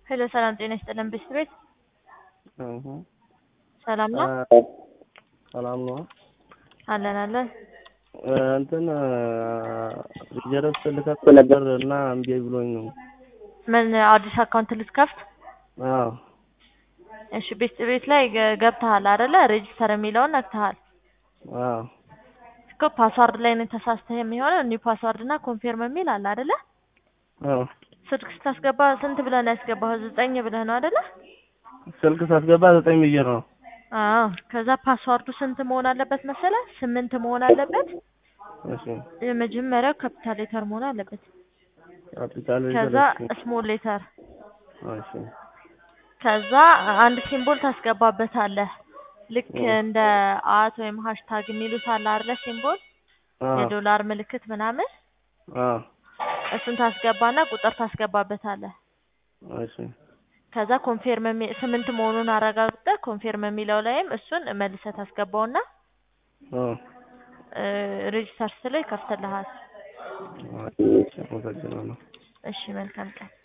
ሄሎ ሰላም ጤና ይስጥልን ብስት ቤት እሁ ሰላም ነው ሰላም ነው። አለን አለን እንትን ጀረስ ልከፍት ነበር እና እምቢ ብሎኝ ነው። ምን አዲስ አካውንት ልትከፍት? አዎ እሺ ቤስት ቤት ላይ ገ- ገብተሃል አይደለ? ሬጅስተር የሚለውን ነክተሃል አዎ እኮ ፓስዋርድ ላይ ነው ተሳስተህ የሚሆነው ኒው ፓስዋርድ እና ኮንፊርም የሚል አለ አይደለ? አዎ ስልክ ስታስገባ ስንት ብለህ ነው ያስገባኸው? ዘጠኝ ብለህ ነው አይደለ? ስልክ ሳስገባ ዘጠኝ ብዬ ነው። አዎ ከዛ ፓስዋርዱ ስንት መሆን አለበት መሰለህ? ስምንት መሆን አለበት። እሺ የመጀመሪያው ካፒታል ሌተር መሆን አለበት። ካፒታል ከዛ ሌተር ስሞል ሌተር እሺ ከዛ አንድ ሲምቦል ታስገባበታለህ። ልክ እንደ አት ወይም ሃሽታግ የሚሉት አለ አይደለ? ሲምቦል አዎ የዶላር ምልክት ምናምን አዎ እሱን ታስገባና ቁጥር ታስገባበታለህ። እሺ ከዛ ኮንፌርም የሚ- ስምንት መሆኑን አረጋግጠህ ኮንፌርም የሚለው ላይም እሱን መልሰህ ታስገባውና አዎ ሬጅስተር ስትለው ይከፍትልሃል። እሺ አመሰግናለሁ። እሺ መልካም ቀን።